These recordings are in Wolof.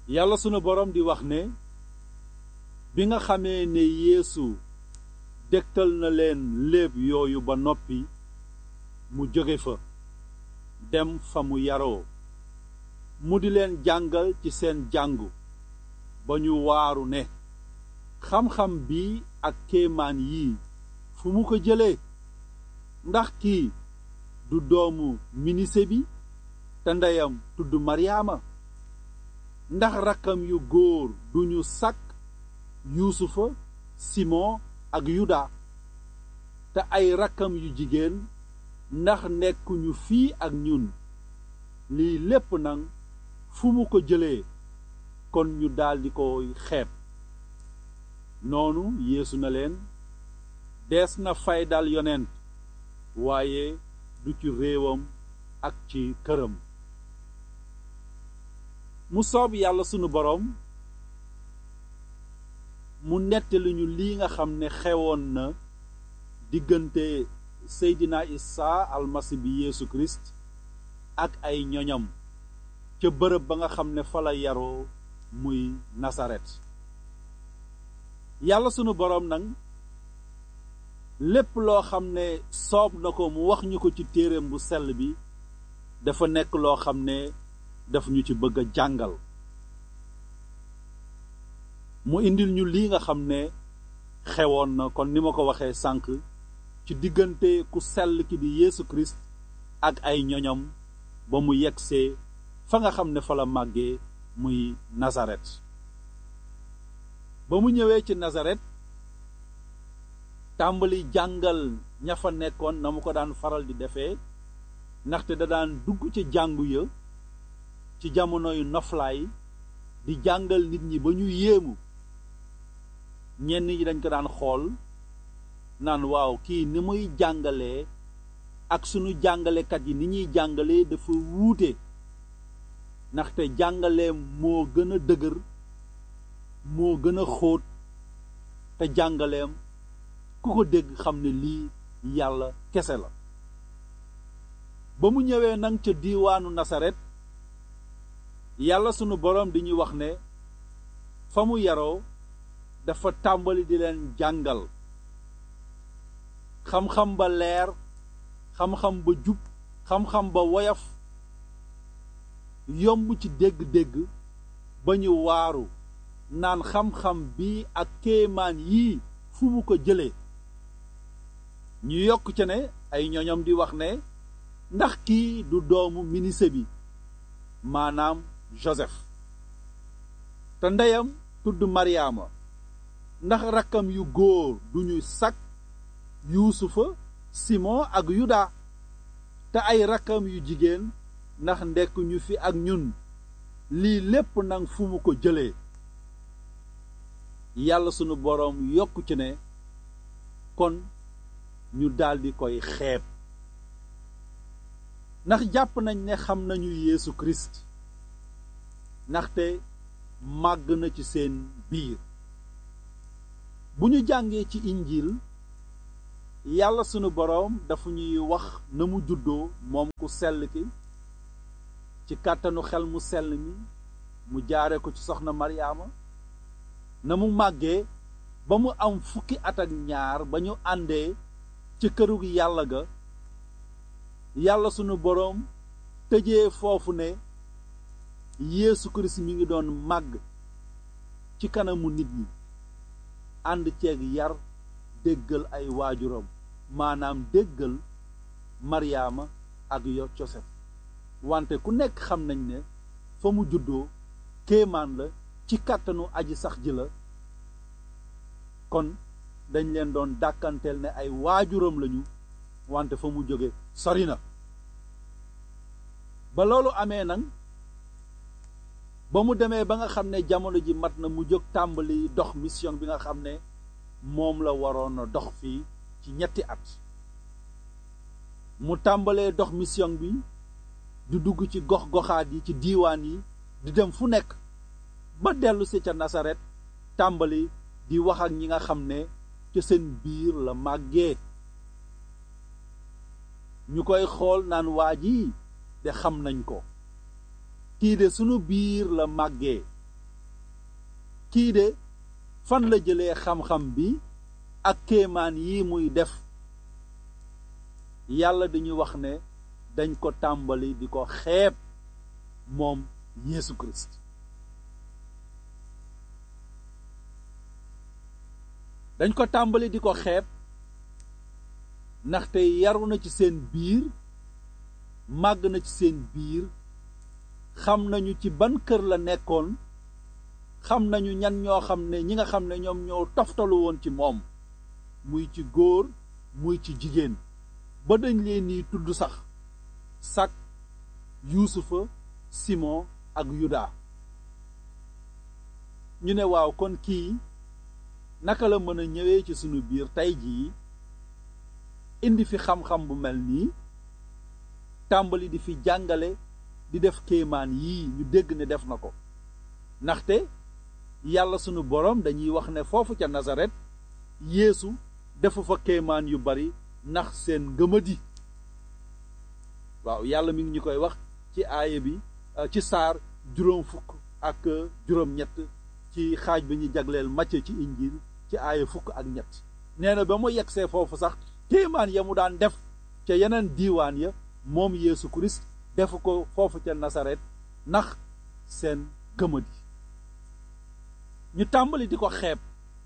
yàlla sunu boroom di wax ne bi nga xamee ne yeesu dégtal na leen léeb yooyu ba noppi mu jóge fa dem fa mu yaroo mu di leen jàngal ci seen jàngu ba ñu waaru ne xam-xam bi ak kéemaan yii fu mu ko jëlee ndax kii du doomu minise bi te ndeyam tudd maryaama ndax rakkam yu góor duñu sakk yuusufa simon ak yuda te ay rakkam yu jigéen ndax nekkuñu fii ak ñun lii lépp nag fu mu ko jëlee kon ñu daldi koy xeeb noonu yeesu na leen dees na faydal yonent waaye du ci réewam ak ci këram mu soob yàlla sunu boroom mu nettali ñu lii nga xam ne xewoon na diggante seydina isa almasi bi yeesu kirist ak ay ñoñam ca bërëb ba nga xam ne fa la yaroo muy nasaret yàlla sunu boroom nag lépp loo xam ne soob na ko mu wax ñu ko ci téereem bu sell bi dafa nekk loo xam ne daf ñu ci bëgg a jàngal mu indil ñu lii nga xam ne xewoon na kon ni ma ko waxee sànq ci diggante ku sell ki di Yeesu Kirist ak ay ñoñam ba mu yegsee fa nga xam ne fa la màggee muy Nasaret ba mu ñëwee ci Nasaret tàmbali jàngal ña fa nekkoon na mu ko daan faral di defee ndaxte da daan dugg ci jàngu ya ci jamonoy noflaay di jàngal nit ñi ba ñu yéemu ñenn ñi dañ ko daan xool naan waaw kii ni muy jàngalee ak sunu jàngalekat yi ni ñuy jàngalee dafa wuute ndaxte jàngaleem moo gën a dëgër moo gën a xóot te jàngaleem ku ko dégg xam ne lii yàlla kese la ba mu ñëwee nag ca diiwaanu nasaret yàlla sunu boroom di ñu wax ne fa mu yaroo dafa tàmbali di leen jàngal xam-xam ba leer xam-xam ba jub xam-xam ba woyof yomb ci dégg-dégg ba ñu waaru naan xam-xam bi ak kéemaan yii fu mu ko jëlee ñu yokk ca ne ay ñoñom di wax ne ndax kii du doomu minise bi maanaam Joseph te ndeyam tudd Mariama ndax rakkam yu góor duñu sak Yuusufa Simon ak Yuda te ay rakkam yu jigéen ndax ndekk ñu fi ak ñun lii lépp nag fu mu ko jëlee yàlla sunu boroom yokku ci ne kon ñu daldi koy xeeb ndax jàpp nañ ne xam nañu Yeesu Kirist ndaxte màgg na ci seen biir bu ñu jàngee ci injil yàlla sunu boroom dafa ñuy wax na mu juddoo moom ku sell ki ci kàttanu xel mu sell mi mu jaare ko ci soxna Maryaama na mu màggee ba mu am fukki at ak ñaar ba ñu àndee ci këru yàlla ga yàlla sunu boroom tëjee foofu ne Yeesu Kirist mi ngi doon màgg ci kanamu nit ñi ànd ceeg yar déggal ay waajuram maanaam déggal Maryaama ak yo Joseph wante ku nekk xam nañ ne fa mu juddoo kéemaan la ci kàttanu aji sax ji la kon dañ leen doon dàkkanteel ne ay waajuram lañu wante fa mu jóge sori na ba loolu amee nag ba mu demee ba nga xam ne jamono ji mat na mu jóg tàmbali dox mission bi nga xam ne moom la waroon a dox fii ci ñetti at mu tàmbalee dox mission bi di dugg ci gox goxaat yi ci diiwaan yi di dem fu nekk ba dellu si ca nasaret tàmbali di wax ak ñi nga xam ne ca seen biir la màggee ñu koy xool naan waa ji de xam nañ ko kii de sunu biir la màggee kii de fan la jëlee xam-xam bi ak kéemaan yi muy def yàlla dañuy wax ne dañ ko tàmbali di ko xeeb moom Yeesu Christ dañ ko tàmbali di ko xeeb ndaxte yaru na ci seen biir màgg na ci seen biir xam nañu ci ban kër la nekkoon xam nañu ñan ñoo xam ne ñi nga xam ne ñoom ñoo toftalu woon ci moom muy ci góor muy ci jigéen ba dañ leen ni tudd sax sak yuusufa simon ak yuda ñu ne waaw kon kii naka la mën a ñëwee ci sunu biir tey jii indi fi xam-xam bu mel nii tàmbali di fi jàngale di def kéemaan yii ñu dégg ne def na ko ndaxte yàlla sunu boroom dañuy wax ne foofu ca Nasaret Yeesu defu fa kéemaan yu bari ndax seen ngëmadi waaw yàlla mi ngi ñu koy wax ci aaya bi ci saar juróom fukk ak juróom-ñett ci xaaj bi ñu jagleel Macce ci injil ci aaya fukk ak ñett nee na ba mu yegsee foofu sax kéemaan ya mu daan def ca yeneen diiwaan ya moom Yeesu Kirist defu ko foofu ca Nasaret ndax seen gëmadi ñu tàmbali di ko xeeb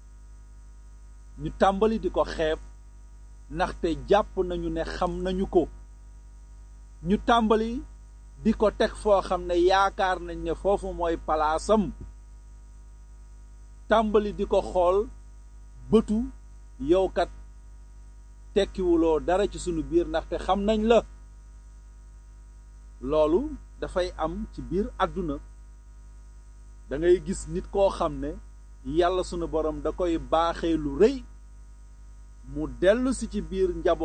ñu tàmbali di ko xeeb ndaxte jàpp nañu ne xam nañu ko ñu tàmbali di ko teg foo xam ne yaakaar nañ ne foofu mooy palaasam tàmbali di ko xool bëtu yow kat tekkiwuloo dara ci sunu biir ndaxte xam nañ la loolu dafay am ci biir àdduna da ngay gis nit koo xam ne yàlla sunu borom da koy baaxee lu rëy mu dellu si ci biir njaboot